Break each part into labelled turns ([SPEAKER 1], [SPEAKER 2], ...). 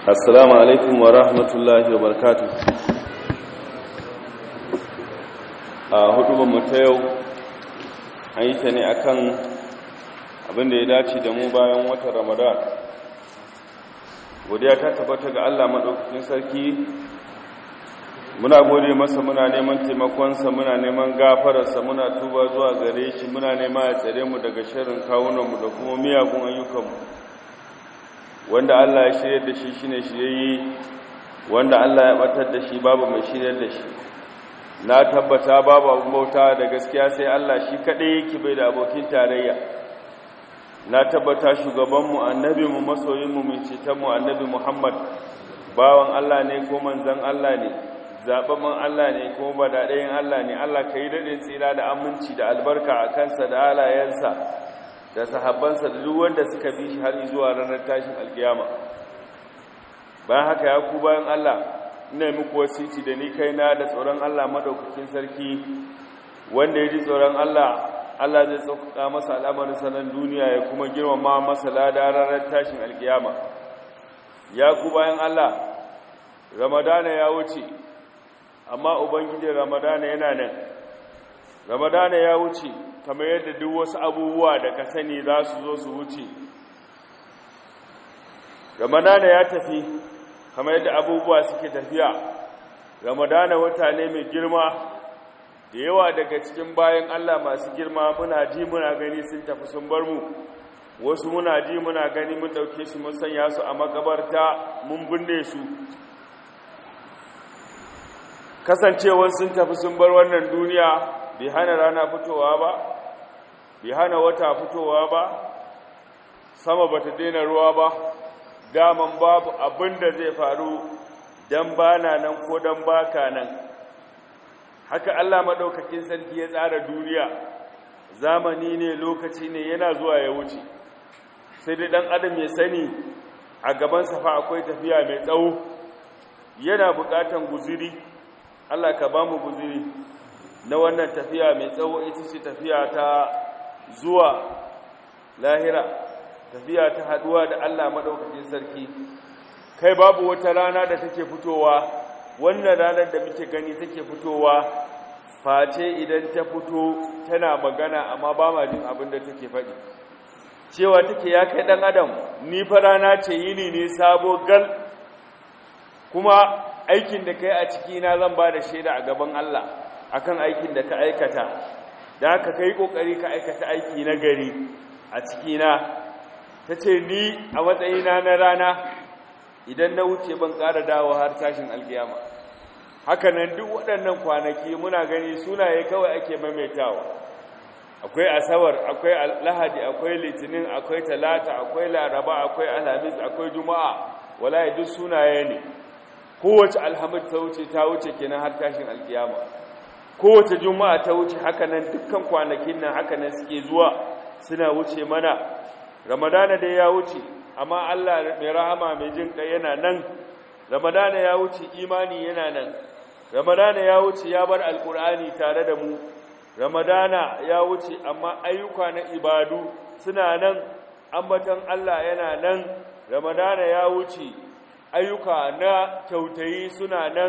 [SPEAKER 1] assalamu alaikum wa rahmatullahi wa barakatu a hudu mu ta yau an yi ta ne akan abin da ya dace da mu bayan watan ramadan godiya ta tabbata ga allah maɗaukakin sarki muna gode masa muna neman taimakonsa muna neman gafararsa muna tuba zuwa gare shi muna nema ya tsare mu daga shirin kawunanmu da kuma miyagun ayyukanmu wanda Allah ya shirya da shi shine shirye wanda Allah ya batar da shi babu mai shiryar da shi na tabbata babu abin bauta da gaskiya sai Allah shi kadai yake bai da abokin tarayya na tabbata shugabanmu annabinmu masoyinmu mai cetonmu annabi Muhammad bawan Allah ne ko manzon Allah ne zababban Allah ne ko badaɗayin Allah ne Allah ka yi daɗin tsira da aminci da albarka a kansa da halayensa da sahabbansa da duk wanda suka bi shi har zuwa ranar tashin alkiyama bayan haka ya ku bayan Allah ina muku wasiti da ni kaina da tsoron Allah madaukakin sarki wanda ya ji tsoron Allah Allah zai sauƙaƙa masa al'amarin sanan duniya ya kuma girmama masa lada ranar tashin alkiyama ya ku bayan Allah ramadana ya wuce amma ubangijin ramadana yana nan ramadana ya wuce kamar yadda duk wasu abubuwa da ka sani za su zo su wuce ramadana ya tafi kamar yadda abubuwa suke tafiya ramadana wata ne mai girma da yawa daga cikin bayan allah masu girma muna ji muna gani sun tafi sun bar mu wasu muna ji muna gani mun ɗauke su mun sanya su a makabarta mun binne su kasancewar sun tafi sun bar wannan duniya bai hana rana fitowa ba bai hana wata fitowa ba sama bata daina ruwa ba daman babu abin da zai faru dan bana nan ko dan baka nan haka Allah madaukakin sarki ya tsara duniya zamani ne lokaci ne yana zuwa ya wuce sai dai dan adam ya sani a gaban safa akwai tafiya mai tsawo yana bukatan guziri Allah ka ba mu guziri na wannan tafiya mai tsawo ita ce tafiya ta zuwa lahira tafiya ta haduwa da Allah madaukakin sarki kai babu wata rana da take fitowa wannan ranar da muke gani take fitowa face idan ta fito tana magana amma ba ma jin abin da take faɗi cewa take ya kai ɗan adam ni fa rana ce yini ne sabo gal kuma aikin da kai a cikina zan ba da shaida a gaban Allah akan aikin da ka aikata da haka kai kokari ka aikata aiki na gari a cikina tace ni a matsayina na rana idan na wuce ban ƙara dawo har tashin alkiyama haka nan duk waɗannan kwanaki muna gani sunaye kawai ake maimaitawa akwai asabar akwai lahadi akwai litinin akwai talata akwai laraba akwai alhamis akwai juma'a wallahi duk sunaye ne kowace alhamid ta wuce ta wuce kenan har tashin alkiyama kowace juma'a ta wuce haka nan dukkan kwanakin nan haka nan suke zuwa suna wuce mana ramadana dai ya wuce amma Allah mai rahama mai jin kai yana nan ramadana ya wuce imani yana nan ramadana ya wuce ya bar alkur'ani tare da mu ramadana ya wuce amma ayyuka na ibadu suna nan ambatan Allah yana nan ramadana ya wuce ayyuka na kyautayi suna nan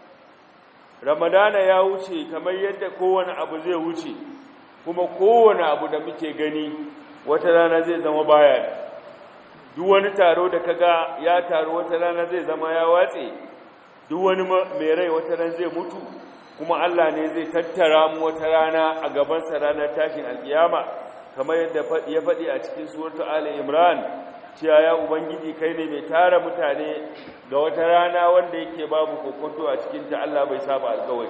[SPEAKER 1] ramadana ya wuce kamar yadda kowane abu zai wuce kuma kowane abu da muke gani wata rana zai zama baya duk wani taro da kaga ya taro wata rana zai zama ya watse duk wani mai rai wata rana zai mutu kuma Allah ne zai tattara mu wata rana a gabansa ranar tashin alkiyama kamar yadda ya faɗi a cikin suratul ali imran cewa ya ubangiji kai ne mai tara mutane ga wata rana wanda yake babu kokonto a cikinta Allah bai saba alkawari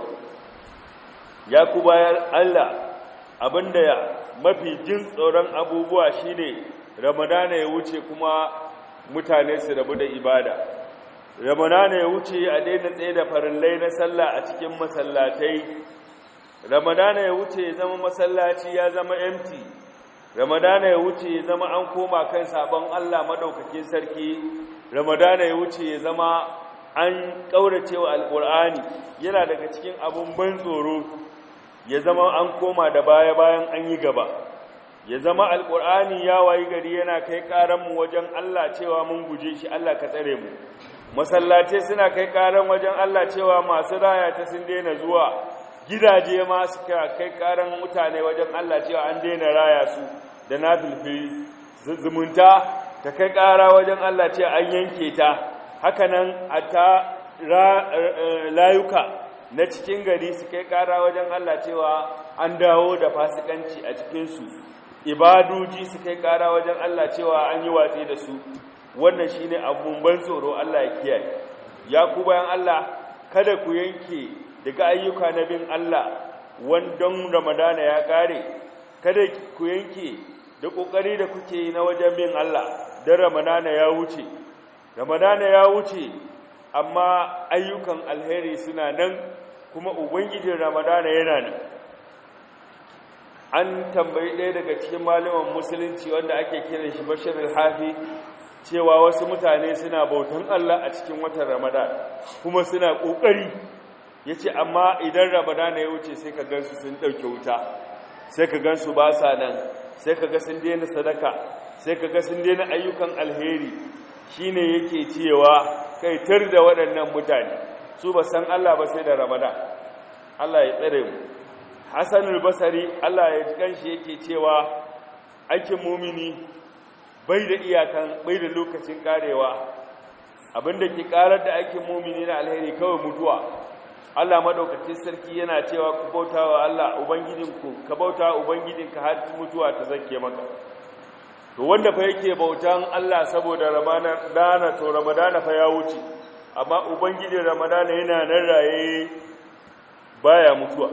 [SPEAKER 1] ya ku bayan Allah abinda ya mafi jin tsoron abubuwa shine ramadana ya wuce kuma mutane su rabu da ibada ramadana ya wuce a daina tsaye da farillai na sallah a cikin masallatai ramadana ya wuce ya zama masallaci ya zama empty ramadana ya wuce ya zama an koma kan sabon Allah madaukakin sarki ramadana ya wuce ya zama an kauracewa alkur'ani yana daga cikin abun ban tsoro ya zama an koma da baya bayan an yi gaba ya zama alƙur'ani ya wayi gari yana kai ƙaranmu wajen Allah cewa mun guje shi Allah ka tsare mu masallatai suna kai ƙaran wajen Allah cewa masu raya ta sun daina zuwa gidaje ma suka kai ƙaran mutane wajen Allah cewa an daina raya su da na filfili zumunta ta kai ƙara wajen Allah cewa an yanke ta hakanan a ta layuka na cikin gari su kai ƙara wajen Allah cewa an dawo da fasikanci a cikinsu ibaduji su kai kara wajen Allah cewa an yi watsi da su wannan shine abun ban tsoro Allah ya kiyaye ya ku bayan Allah kada ku yanke daga ayyuka na bin Allah wandon Ramadana ya kare kada ku yanke da kokari da kuke yi na wajen bin Allah dan Ramadana ya wuce Ramadana ya wuce amma ayyukan alheri suna nan kuma ubangijin Ramadana yana nan an tambayi ɗaya daga cikin malaman musulunci wanda ake kiran shi bashir al-hafi cewa wasu mutane suna bautan Allah a cikin watan ramadan kuma suna ƙoƙari ya ce amma idan ramadan ya wuce sai ka gansu sun ɗauke wuta sai ka gansu ba sa nan sai ka ga sun daina sadaka sai ka ga sun daina ayyukan alheri shine yake cewa kai tar da waɗannan mutane su ba san Allah ba sai da ramadan Allah ya tsare mu Hassanul Basari Allah ya ji kanshi yake cewa aikin mumini bai da iyakan bai da lokacin karewa abinda ke karar da aikin mumini na alheri kawai mutuwa Allah madaukakin sarki yana cewa ku bautawa Allah ubangijinku ka bauta ubangijinka har mutuwa ta zake maka to wanda fa yake bautan Allah saboda Ramadana to Ramadana fa ya wuce amma ubangijin Ramadana yana nan raye baya mutuwa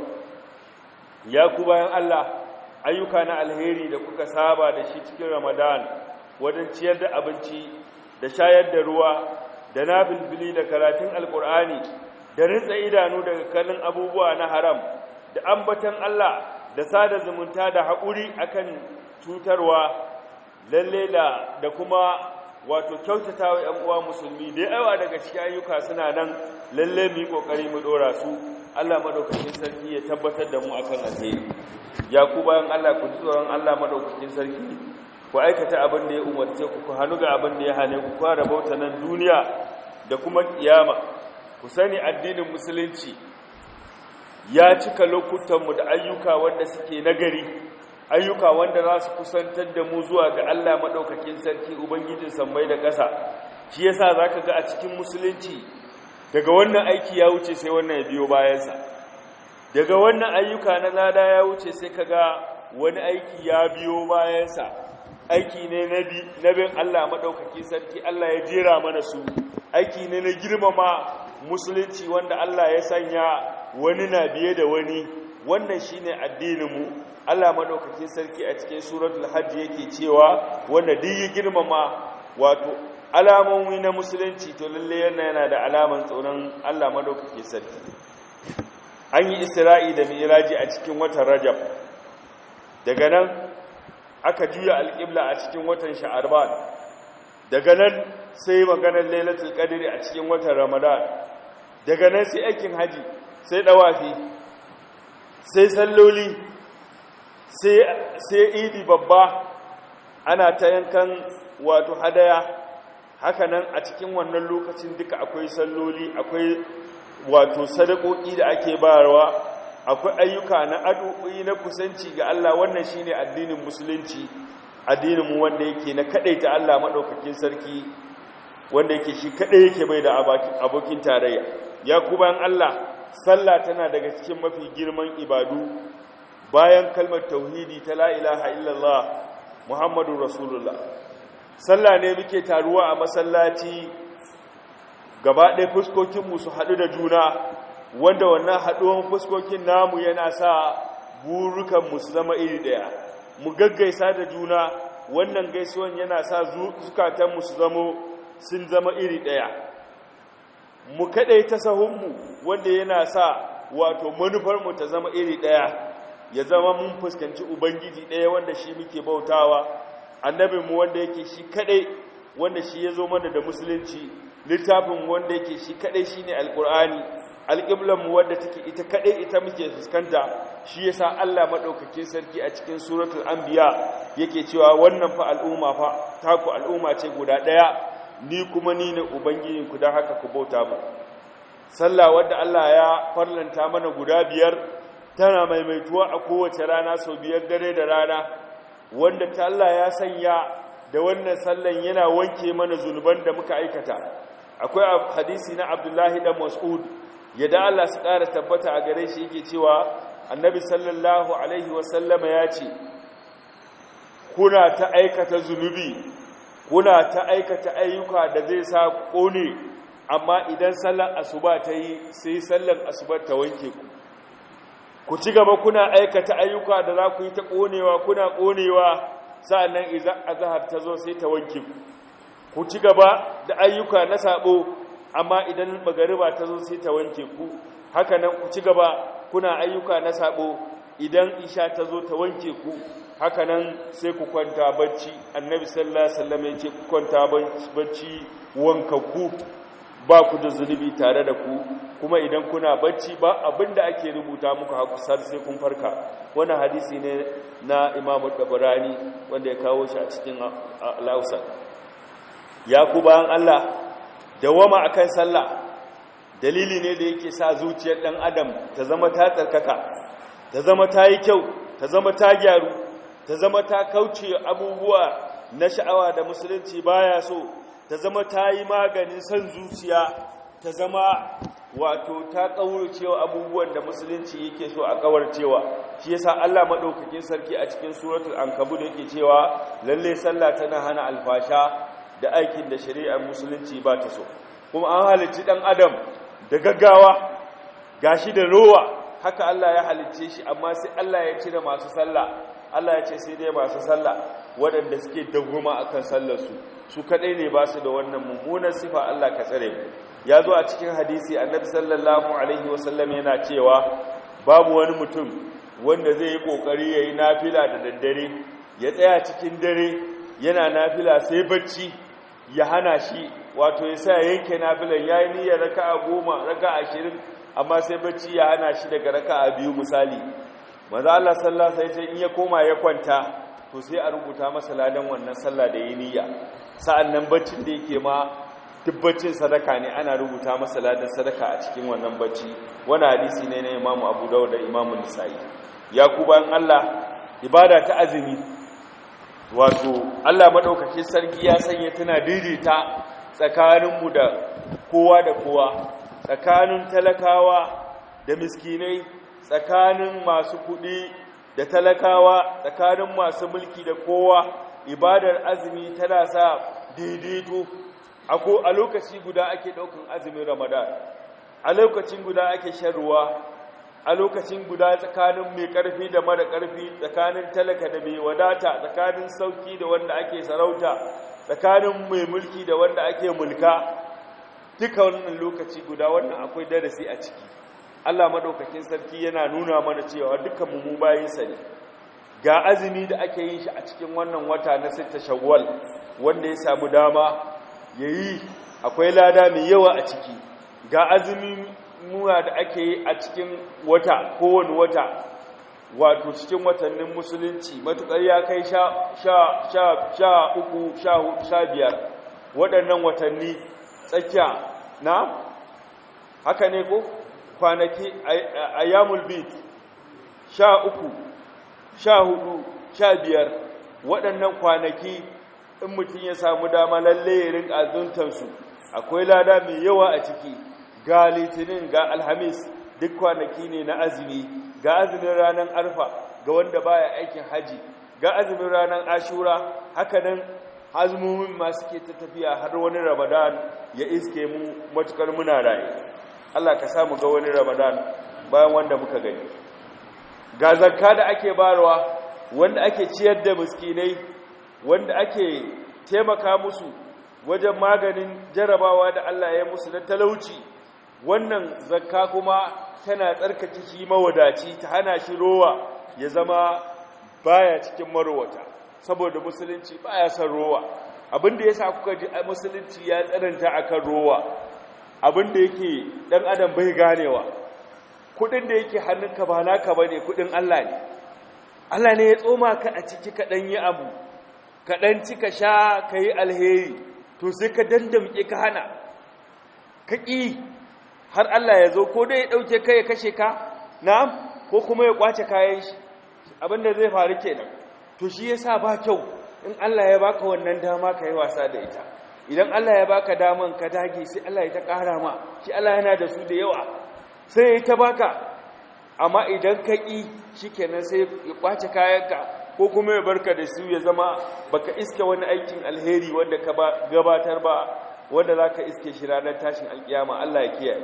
[SPEAKER 1] ya ku bayan Allah ayyuka na alheri da kuka saba da shi cikin Ramadan wajen ciyar da abinci da shayar da ruwa da nafilfili da karatun alkur'ani da ritsa idanu daga kallon abubuwa na haram da ambatan Allah da sada zumunta da haƙuri akan cutarwa lalle da da kuma wato kyautatawa ƴan uwa musulmi da yawa daga cikin ayyuka suna nan lalle mu yi kokari mu dora su Allah madaukakin sarki ya tabbatar da mu akan alheri ya ku bayan Allah ku ji tsoron Allah madaukakin sarki ku aikata abin da ya umarce ku ku hannu ga abin da ya hane ku fara bauta nan duniya da kuma kiyama ku sani addinin musulunci ya cika lokutanmu da ayyuka wanda suke nagari ayyuka wanda za su kusantar da mu zuwa ga Allah madaukakin sarki ubangijin sammai da ƙasa shi yasa zaka ga a cikin musulunci daga wannan aiki ya wuce sai wannan ya biyo bayansa daga wannan ayyuka na lada ya wuce sai kaga wani aiki ya biyo bayansa aiki ne na bin Allah maɗaukaki sarki Allah ya jera mana su aiki ne na girmama musulunci wanda Allah ya sanya wani na biye da wani wannan shine addininmu Allah maɗaukaki sarki a cikin suratul hajj yake cewa wanda duk ya girmama wato alamomi na musulunci to lalle yana yana da alaman tsoron Allah madaukake sarki an yi isra'i da mi'raji a cikin watan rajab daga nan aka juya alƙibla a cikin watan sha'arban daga nan sai maganar lailatul qadri a cikin watan ramadan daga nan sai aikin haji sai dawafi sai salloli sai sai idi babba ana ta yankan wato hadaya haka nan a cikin wannan lokacin duka akwai salloli akwai wato sadakoki da ake bayarwa akwai ayyuka na addu'o'i na kusanci ga Allah wannan shine addinin musulunci addinin mu wanda yake na kadaita Allah madaukakin sarki wanda yake shi kadai yake bai da abokin tarayya ya kuban Allah sallah tana daga cikin mafi girman ibadu bayan kalmar tauhidi ta la ilaha illallah muhammadur rasulullah sallah ne muke taruwa a masallaci gaba ɗaya fuskokinmu su haɗu da juna wanda wannan haɗuwan fuskokin namu yana sa burukanmu su zama iri ɗaya mu gaggaisa da juna wannan gaisuwan yana sa zukatanmu su zama sun zama iri ɗaya mu kaɗai ta sahunmu wanda yana sa wato manufarmu ta zama iri ɗaya ya zama mun fuskanci ubangiji ɗaya wanda shi muke bautawa annabinmu wanda yake shi kadai wanda shi ya zo mana da musulunci littafin wanda yake shi kadai shine alkur'ani alƙiblan mu wadda take ita kadai ita muke fuskanta shi yasa Allah madaukakin sarki a cikin suratul anbiya yake cewa wannan fa al'umma fa taku al'umma ce guda daya ni kuma ni ne ubangijinku don haka ku bauta mu sallah wadda Allah ya farlanta mana guda biyar tana maimaituwa a kowace rana sau biyar dare da rana wanda ta Allah ya sanya da wannan sallan yana wanke mana zunuban da muka aikata akwai hadisi na Abdullahi dan Mas'ud yadda Allah su ƙara tabbata a gare shi yake cewa annabi sallallahu alaihi wasallama ya ce kuna ta aikata zunubi kuna ta aikata ayyuka da zai sa ƙone amma idan sallar asuba ta yi sai sallar asuba ta wanke ku ku ci gaba kuna aikata ayyuka da za ku yi ta ƙonewa kuna ƙonewa sa'annan idan azhar ta zo sai ta wanke ku ku ci gaba da ayyuka na sabo amma idan magariba ta zo sai ta wanke ku haka nan ku ci gaba kuna ayyuka na sabo idan isha ta zo ta wanke ku haka nan sai ku kwanta bacci annabi sallallahu alaihi wasallam ya ce ku kwanta bacci wankakku ba ku da zunubi tare da ku kuma idan kuna bacci ba abinda ake rubuta muku hakusar sai kun farka wannan hadisi ne na imamu tabarani wanda ya kawo shi a cikin al ya ku bayan Allah dawama akan sallah dalili ne da yake sa zuciyar dan adam ta zama ta tsarkaka ta zama ta yi kyau ta zama ta gyaru ta zama ta kauce abubuwa na sha'awa da musulunci baya so ta zama ta yi maganin son zuciya ta zama wato ta kauracewa abubuwan da musulunci yake so a kawarcewa shi yasa Allah madaukakin sarki a cikin suratul ankabut yake cewa lalle sallah tana hana alfasha da aikin da shari'ar musulunci ba ta so kuma an halicci dan adam da gaggawa gashi da rowa haka Allah ya halicce shi amma sai Allah ya cire masu sallah Allah ya ce sai dai masu sallah waɗanda suke dagoma akan sallarsu su kaɗai ne ba su da wannan mummunan sifa Allah ka tsare mu ya zo a cikin hadisi annabi sallallahu alaihi wasallam yana cewa babu wani mutum wanda zai yi kokari yayi nafila da daddare ya tsaya cikin dare yana nafila sai bacci ya hana shi wato ya sa yanke nafilan yayi niyyar raka'a goma raka'a ashirin amma sai bacci ya hana shi daga raka'a biyu misali maza Allah sallallahu alaihi wasallam in ya koma ya kwanta to sai a rubuta masa ladan wannan sallah da yi niyya sa'annan baccin da yake ma dubbacin sadaka ne ana rubuta masa ladan sadaka a cikin wannan bacci wani hadisi ne na Imam Abu Dawud da Imam Nisa'i ya ku bayan Allah ibada ta azumi wato Allah madaukake sarki ya sanya tana daidaita tsakaninmu da kowa da kowa tsakanin talakawa da miskinai tsakanin masu kuɗi da talakawa tsakanin masu mulki da kowa ibadar azumi tana sa daidaito a lokaci guda ake ɗaukan azumin ramadan a lokacin guda ake shan ruwa a lokacin guda tsakanin mai ƙarfi da mara ƙarfi tsakanin talaka da mai wadata tsakanin sauki da wanda ake sarauta tsakanin mai mulki da wanda ake mulka duka wannan lokaci guda wannan akwai darasi a ciki Allah madaukakin sarki yana nuna mana cewa dukkan mu bayinsa ne ga azumi da ake yin shi a cikin wannan wata na sitta shawwal wanda ya samu dama yayi akwai lada mai yawa a ciki ga azumi muwa da ake yi a cikin wata kowane wata wato cikin watannin musulunci matukar ya kai sha sha sha sha uku sha hudu sha biyar waɗannan watanni tsakiya na haka ne ko kwanaki a yamul bit sha uku sha hudu sha biyar waɗannan kwanaki in mutum ya samu dama lalle ya rinka azuntansu akwai lada mai yawa a ciki ga litinin ga alhamis duk kwanaki ne na azumi ga azumin ranar arfa ga wanda baya aikin haji ga azumin ranar ashura hakanan azumomin masu ke ta tafiya har wani ramadan ya iske mu matukar muna raye Allah ka samu ga wani ramadan bayan wanda muka gani ga zakka da ake barwa wanda ake ciyar da miskinai wanda ake taimaka musu wajen maganin jarabawa da Allah ya musu na talauci wannan zakka kuma tana tsarkake shi mawadaci ta hana shi rowa ya zama baya cikin marowata saboda musulunci baya son rowa abinda yasa kuka ji musulunci ya tsananta akan rowa abin da yake dan adam bai ganewa kudin da yake hannunka ba naka bane kudin Allah ne Allah ne ya tsoma ka a ciki ka dan yi abu ka dan ci ka sha ka yi alheri to sai ka dandamke ka hana ka ƙi har Allah ya zo ko dai ya ɗauke ka ya kashe ka na'am ko kuma ya kwace kayan shi abinda zai faru kenan to shi yasa ba kyau in Allah ya baka wannan dama ka yi wasa da ita idan Allah ya baka daman ka dage sai Allah ya ta ƙara ma shi Allah yana da su da yawa sai ya ta baka amma idan ka ƙi shi kenan sai ya kwace kayanka ko kuma ya barka da su ya zama baka iske wani aikin alheri wanda ka gabatar ba wanda za ka iske shi ranar tashin alkiyama Allah ya kiyaye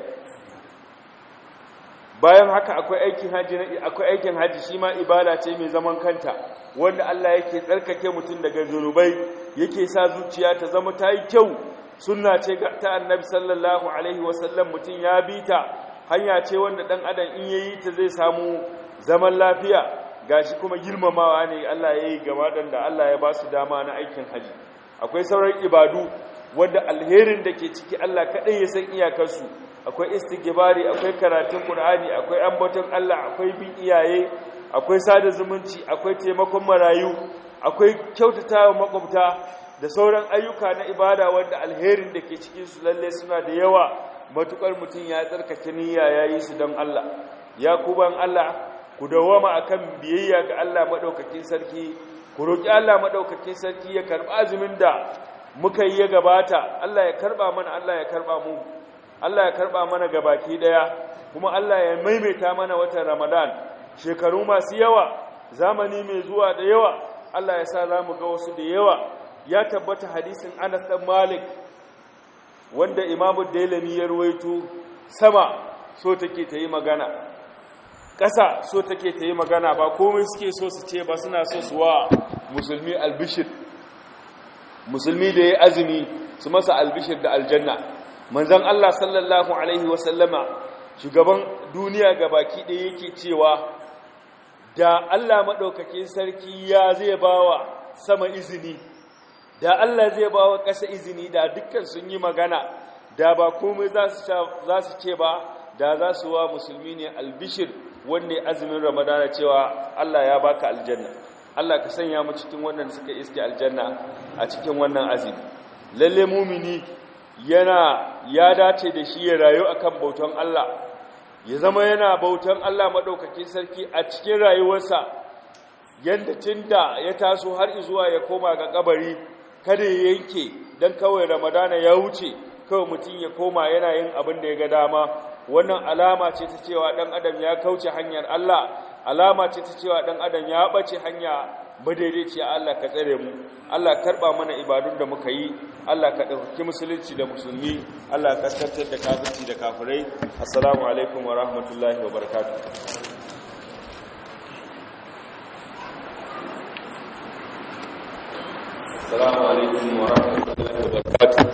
[SPEAKER 1] bayan haka akwai aikin haji akwai aikin haji shi ma ibada ce mai zaman kanta wanda Allah yake tsarkake mutum daga zunubai yake sa zuciya ta zama ta yi kyau sunna ce ta annabi sallallahu alaihi wasallam mutum ya bi ta hanya ce wanda dan adam in yayi ta zai samu zaman lafiya gashi kuma girmamawa ne Allah ya yi gaba da Allah ya ba su dama na aikin haji akwai sauran ibadu wanda alherin da ke ciki Allah kaɗai ya san iyakarsu akwai istighfari akwai karatun Qur'ani akwai ambaton Allah akwai bin iyaye akwai sada zumunci akwai taimakon marayu akwai kyautatawa makwabta da sauran ayyuka na ibada wanda alherin da ke cikin su lalle suna da yawa matukar mutum ya tsarkake niyya yayi su don Allah ya kuban Allah ku dawama akan biyayya ga Allah madaukakin sarki ku roki Allah madaukakin sarki ya karba azumin da muka yi ya gabata Allah ya karba mana Allah ya karba mu Allah ya karba mana gabaki daya kuma Allah ya maimaita mana watan Ramadan shekaru masu yawa zamani mai zuwa da yawa Allah ya sa zamu ga wasu da yawa ya tabbata hadisin Anas dan Malik wanda Imam Dailami ya ruwaito sama so take ta yi magana ƙasa so take ta yi magana ba komai suke so su ce ba suna so su wa musulmi albishir musulmi da ya azumi su masa albishir da aljanna manzan Allah sallallahu alaihi wasallama shugaban duniya gabaki ɗaya yake cewa da Allah maɗaukakin sarki ya zai bawa sama izini da Allah zai bawa ƙasa izini da dukkan sun yi magana da ba komai za su ce ba da za su wa musulmi ne albishir wanda azumin ramadana cewa Allah ya baka aljanna Allah ka sanya mu cikin wannan suka iske aljanna a cikin wannan azumi lalle mumini yana ya dace da shi ya rayu akan bautan Allah ya zama yana bautan Allah madaukakin sarki a cikin rayuwarsa yanda tunda ya taso har zuwa ya koma ga kabari kada ya yanke dan kawai ramadana ya wuce kawai mutum ya koma yana yin abin da ya ga dama wannan alama ce ta cewa dan adam ya kauce hanyar Allah alama ce ta cewa dan adam ya bace hanya madaidaici Allah ka tsare mu Allah karba mana ibadun da muka yi Allah ka dauki musulunci da musulmi Allah ka kaskantar da kafirci da kafirai assalamu alaikum wa rahmatullahi wa barakatuh assalamu alaikum wa rahmatullahi wa barakatuh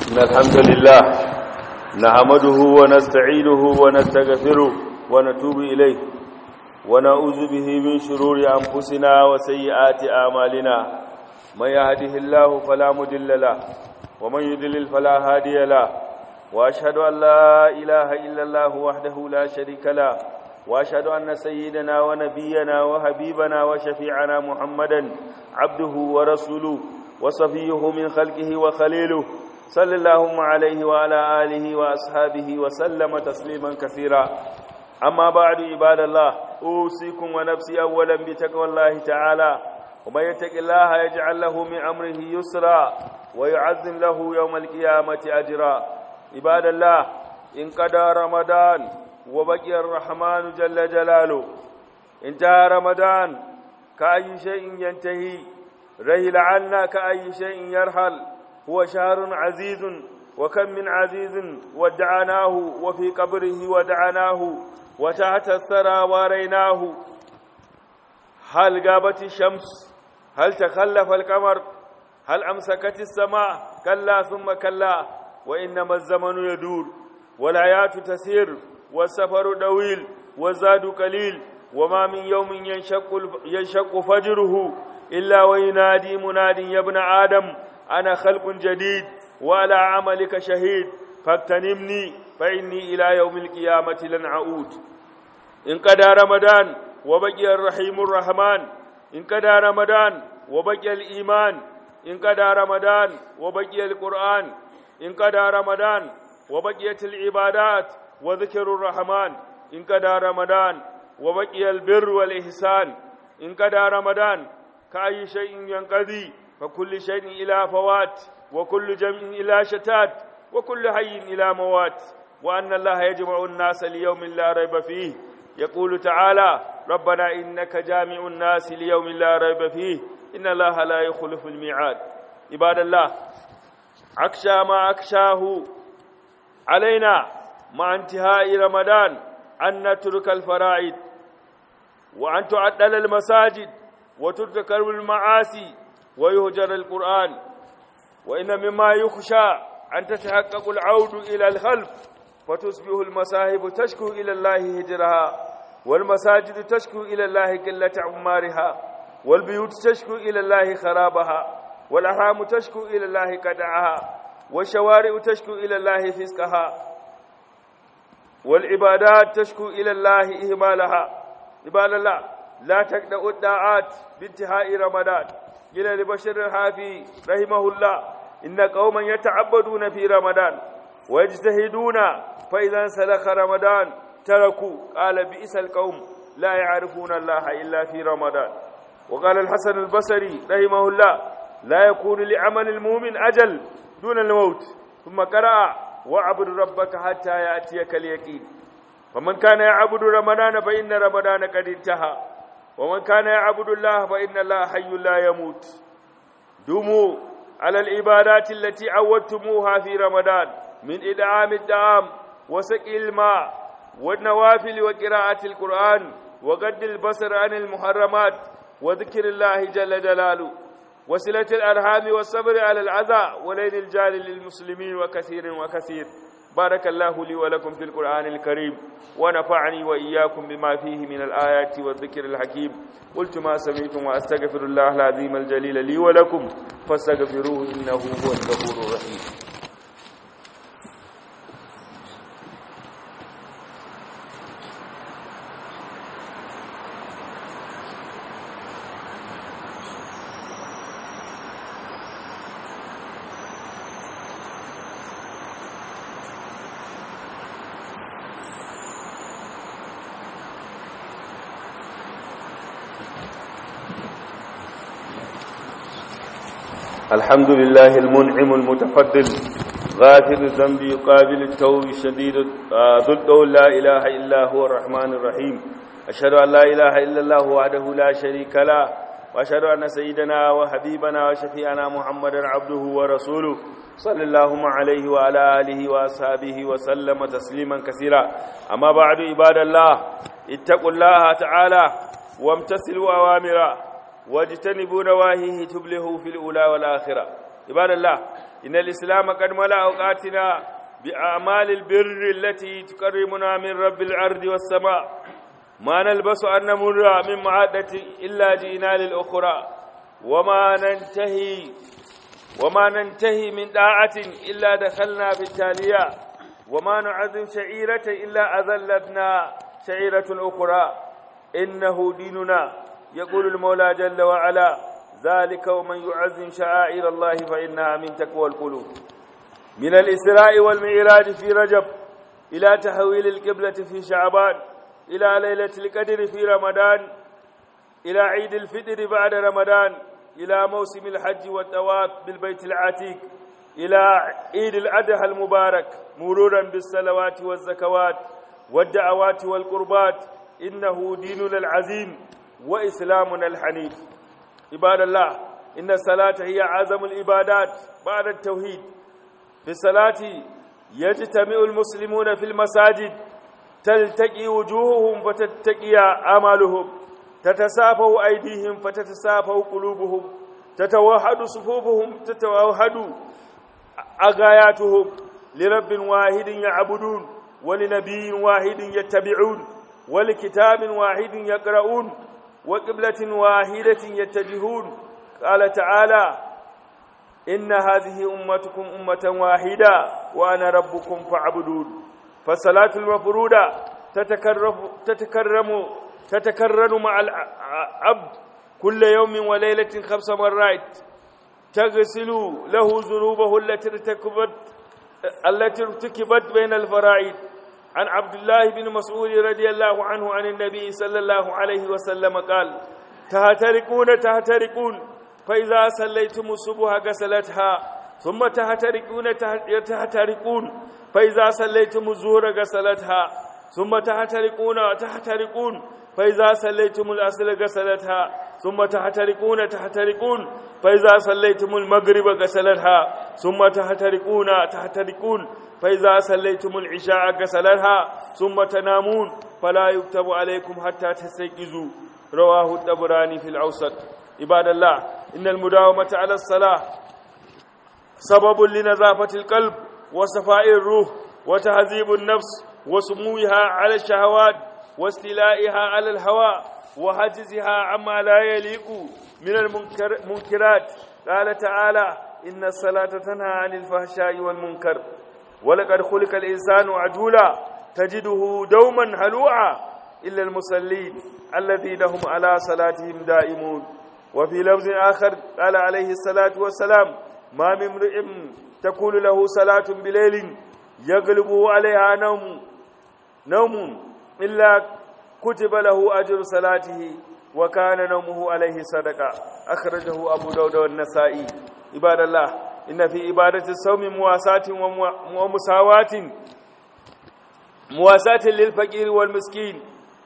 [SPEAKER 1] إن الحمد لله نحمده ونستعينه ونستغفره ونتوب إليه ونعوذ به من شرور أنفسنا وسيئات أعمالنا من يهده الله فلا مضل له ومن يضلل فلا هادي له وأشهد أن لا إله إلا الله وحده لا شريك له وأشهد أن سيدنا ونبينا وحبيبنا وشفيعنا محمدا عبده ورسوله وصفيه من خلقه وخليله صلى اللهم عليه وعلى آله وأصحابه وسلم تسليما كثيرا أما بعد عباد الله أوصيكم ونفسي أولا بتقوى الله تعالى ومن يتق الله يجعل له من أمره يسرا ويعزم له يوم القيامة أجرا عباد الله إن قضى رمضان وبقي الرحمن جل جلاله انتهى رمضان كأي شيء ينتهي رهل عنا كأي شيء يرحل هو شهر عزيز وكم من عزيز ودعناه وفي قبره ودعناه وتحت الثرى واريناه هل غابت الشمس هل تخلف القمر هل أمسكت السماء كلا ثم كلا وإنما الزمن يدور والحياة تسير والسفر طويل والزاد قليل وما من يوم ينشق, ينشق فجره إلا وينادي مناد يا ابن آدم أنا خلق جديد وعلى عملك شهيد فاغتنمني فإني إلى يوم القيامة لن أعود إن قدى رمضان وبقي الرحيم الرحمن إن قدى رمضان وبقي الإيمان إن قدى رمضان وبقي القرآن إن قدى رمضان وبقيت العبادات وذكر الرحمن إن قدى رمضان وبقي البر والإحسان إن قدى رمضان كأي شيء ينقضي فكل شيء إلى فوات وكل جمع إلى شتات وكل حي إلى موات وأن الله يجمع الناس ليوم لا ريب فيه يقول تعالى ربنا إنك جامع الناس ليوم لا ريب فيه إن الله لا يخلف الميعاد عباد الله أكشى ما أكشاه علينا مع انتهاء رمضان أن نترك الفرائض وأن تعدل المساجد وترتكب المعاصي ويهجر القرآن وإن مما يخشى أن تتحقق العود إلى الخلف فتصبح المصاحب تشكو إلى الله هجرها والمساجد تشكو إلى الله قلة عمارها والبيوت تشكو إلى الله خرابها والأرحام تشكو إلى الله قدعها والشوارع تشكو إلى الله فسقها والعبادات تشكو إلى الله إهمالها عباد الله لا تقدأ الداعات بانتهاء رمضان قيل لبشر الحافي رحمه الله إن قوما يتعبدون في رمضان ويجتهدون فإذا انسلخ رمضان تركوا قال بئس القوم لا يعرفون الله إلا في رمضان وقال الحسن البصري رحمه الله لا يكون لعمل المؤمن أجل دون الموت ثم قرأ واعبد ربك حتى يأتيك اليقين فمن كان يعبد رمضان فإن رمضان قد انتهى ومن كان يعبد الله فإن الله حي لا يموت دموا على العبادات التي عودتموها في رمضان من إدعام الطعام وسقي الماء والنوافل وقراءة القرآن وقد البصر عن المحرمات وذكر الله جل جلاله وصلة الأرحام والصبر على العزاء ولين الجار للمسلمين وكثير وكثير بارك الله لي ولكم في القرآن الكريم ونفعني وإياكم بما فيه من الآيات والذكر الحكيم قلت ما سمعتم وأستغفر الله العظيم الجليل لي ولكم فاستغفروه إنه هو الغفور الرحيم الحمد لله المنعم المتفضل غافر الذنب يقابل التوب شديد ذو الدول لا إله إلا هو الرحمن الرحيم أشهد أن لا إله إلا الله وحده لا شريك له وأشهد أن سيدنا وحبيبنا وشفيعنا محمدا عبده ورسوله صلى الله عليه وعلى آله وأصحابه وسلم تسليما كثيرا أما بعد عباد الله اتقوا الله تعالى وامتثلوا أوامره واجتنبوا نواهيه تبلغوا في الأولى والآخرة عباد الله إن الإسلام قد ملأ أوقاتنا بأعمال البر التي تقربنا من رب الأرض والسماء ما نلبس أن نمر من معادة إلا جئنا للأخرى وما ننتهي وما ننتهي من داعة إلا دخلنا في التالية وما نعظم شعيرة إلا أذلتنا شعيرة أخرى إنه ديننا يقول المولى جل وعلا ذلك ومن يعظم شعائر الله فإنها من تقوى القلوب من الإسراء والمعراج في رجب إلى تحويل القبلة في شعبان إلى ليلة القدر في رمضان إلى عيد الفطر بعد رمضان إلى موسم الحج والطواف بالبيت العتيق إلى عيد الأضحى المبارك مرورا بالصلوات والزكوات والدعوات والقربات إنه ديننا العظيم وإسلامنا الحنيف عباد الله إن الصلاة هي أعظم العبادات بعد التوحيد في الصلاة يجتمع المسلمون في المساجد تلتقي وجوههم فتتقي أعمالهم تتسافه أيديهم فتتسافه قلوبهم تتوحد صفوفهم تتوحد أغاياتهم لرب واحد يعبدون ولنبي واحد يتبعون ولكتاب واحد يقرؤون وقبلة واحدة يتجهون قال تعالى إن هذه أمتكم أمة واحدة وأنا ربكم فاعبدون فالصلاة المفروضة تتكرم تتكرم تتكرر مع العبد كل يوم وليلة خمس مرات تغسل له ذنوبه التي ارتكبت التي ارتكبت بين الفرائض عن عبد الله بن مسعود رضي الله عنه عن النبي صلى الله عليه وسلم قال تهتركون تهتركون فإذا صليتم الصبح غسلتها ثم تهتركون تهتركون فإذا صليتم الظهر غسلتها ثم تهتركون تهتركون فإذا صليتم العصر غسلتها ثم تحترقون تحترقون فإذا صليتم المغرب غسلتها ثم تحترقون تحترقون فإذا صليتم العشاء غسلتها ثم تنامون فلا يكتب عليكم حتى تستيقظوا رواه الطبراني في الأوسط عباد الله إن المداومة على الصلاة سبب لنظافة القلب وصفاء الروح وتهذيب النفس وسموها على الشهوات واستيلائها على الهواء وحجزها عما لا يليق من المنكرات قال تعالى إن الصلاة تنهى عن الفحشاء والمنكر ولقد خلق الإنسان عجولا تجده دوما هلوعا إلا المصلين الذين هم على صلاتهم دائمون وفي لفظ آخر قال عليه الصلاة والسلام ما من امرئ تكون له صلاة بليل يغلبه عليها نوم نوم إلا كتب له أجر صلاته وكان نومه عليه صدقة أخرجه أبو داود والنسائي عباد الله إن في عبادة الصوم مواساة ومساواة مواساة للفقير والمسكين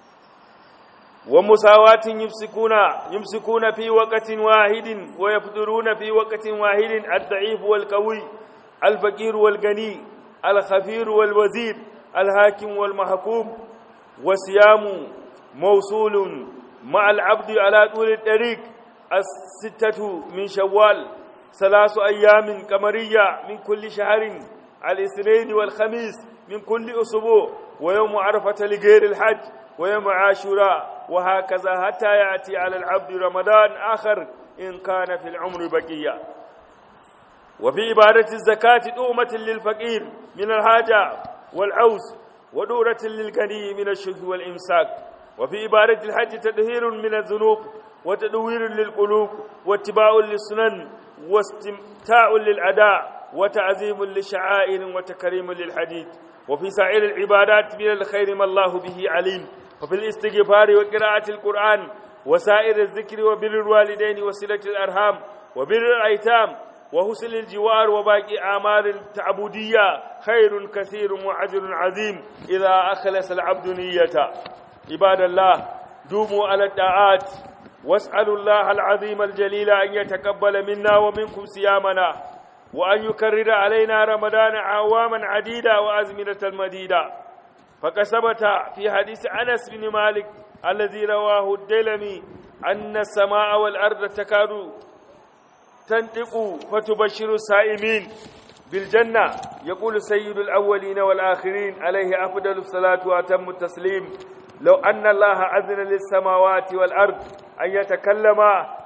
[SPEAKER 1] ومساواة يمسكون يمسكون في وقت واحد ويفطرون في وقت واحد الضعيف والقوي الفقير والغني الخفير والوزير الحاكم والمحكوم وصيام موصول مع العبد على طول الطريق الستة من شوال ثلاث أيام قمرية من كل شهر الاثنين والخميس من كل أسبوع ويوم عرفة لغير الحج ويوم عاشوراء وهكذا حتى يأتي على العبد رمضان آخر إن كان في العمر بقية وفي عبادة الزكاة تؤمة للفقير من الحاجة والعوز ودورة للغني من الشح والإمساك وفي عبادة الحج تدهير من الذنوب وتدوير للقلوب واتباع للسنن واستمتاع للأداء وتعظيم للشعائر وتكريم للحديث وفي سائر العبادات من الخير ما الله به عليم وفي الاستغفار وقراءة القرآن وسائر الذكر وبر الوالدين وصلة الأرحام وبر الأيتام وحسن الجوار وباقي أعمال التعبدية خير كثير وأجر عظيم إذا أخلص العبد نيته عباد الله دوموا على الطاعات واسألوا الله العظيم الجليل أن يتقبل منا ومنكم صيامنا وأن يكرر علينا رمضان عواما عديدة وأزمنة مديدة فقد ثبت في حديث أنس بن مالك الذي رواه الدلمي أن السماء والأرض تكاد تنطق فتبشر السائمين بالجنة يقول سيد الأولين والآخرين عليه أفضل الصلاة وأتم التسليم لو أن الله أذن للسماوات والأرض أن يتكلم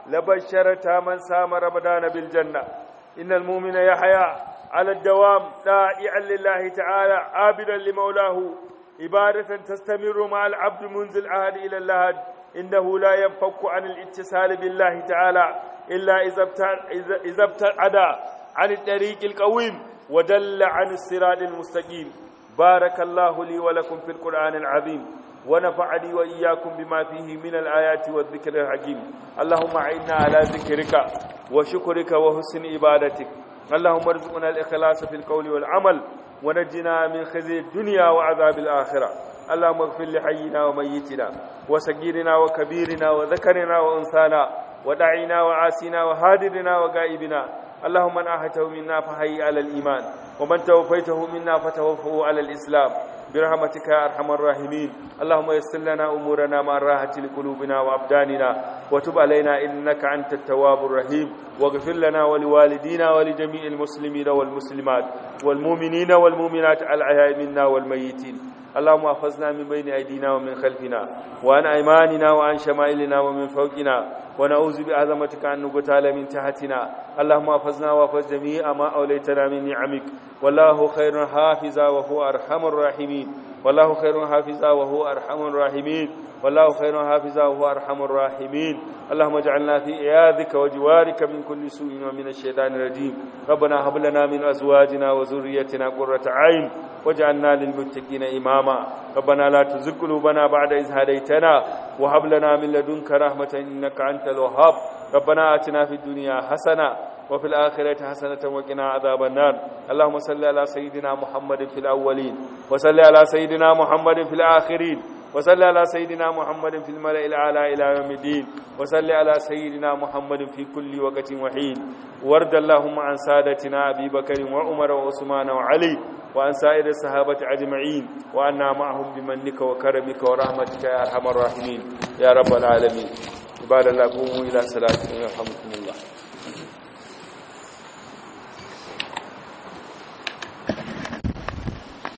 [SPEAKER 1] لبشرت من سام رمضان بالجنة إن المؤمن يحيا على الدوام دائعا لله تعالى عابدا لمولاه عبادة تستمر مع العبد منذ العهد إلى اللهد إنه لا ينفك عن الاتصال بالله تعالى إلا إذا ابتعد عن الطريق القويم ودل عن الصراط المستقيم بارك الله لي ولكم في القرآن العظيم ونفعني وإياكم بما فيه من الآيات والذكر الحكيم اللهم أعنا على ذكرك وشكرك وحسن عبادتك اللهم ارزقنا الإخلاص في القول والعمل ونجنا من خزي الدنيا وعذاب الآخرة اللهم اغفر لحينا وميتنا وسجيرنا وكبيرنا وذكرنا وأنثانا ودعينا وعاسنا وهادرنا وغائبنا اللهم من أحته منا فهي على الإيمان ومن توفيته منا فتوفه على الإسلام برحمتك يا أرحم الراحمين اللهم يسر لنا أمورنا مع الراحة لقلوبنا وأبداننا وتب علينا إنك أنت التواب الرحيم واغفر لنا ولوالدينا ولجميع المسلمين والمسلمات والمؤمنين والمؤمنات الأحياء منا والميتين اللهم احفظنا من بين أيدينا ومن خلفنا وعن أيماننا وعن شمائلنا ومن فوقنا ونعوذ بعظمتك أن نقتال من تحتنا اللهم احفظنا واحفظ جميع ما أوليتنا من نعمك والله خير حافظا وهو أرحم الراحمين والله خير حافظا وهو أرحم الراحمين والله خير حافظا وهو أرحم الراحمين اللهم اجعلنا في عياذك وجوارك من كل سوء ومن الشيطان الرجيم ربنا هب لنا من أزواجنا وذريتنا قرة عين واجعلنا للمتقين إماما ربنا لا تزغ قلوبنا بعد إذ هديتنا وهب لنا من لدنك رحمة إنك أنت الوهاب ربنا آتنا في الدنيا حسنة وفي الآخرة حسنة وقنا عذاب النار اللهم صل على سيدنا محمد في الأولين وصل على سيدنا محمد في الآخرين وصل على سيدنا محمد في الملأ الأعلى إلى يوم الدين وصل على سيدنا محمد في كل وقت وحين وارض اللهم عن سادتنا أبي بكر وعمر وعثمان وعلي وعن سائر الصحابة أجمعين وأنا معهم بمنك وكرمك ورحمتك يا أرحم الراحمين يا رب العالمين عباد الله قوموا إلى صلاتكم يرحمكم الله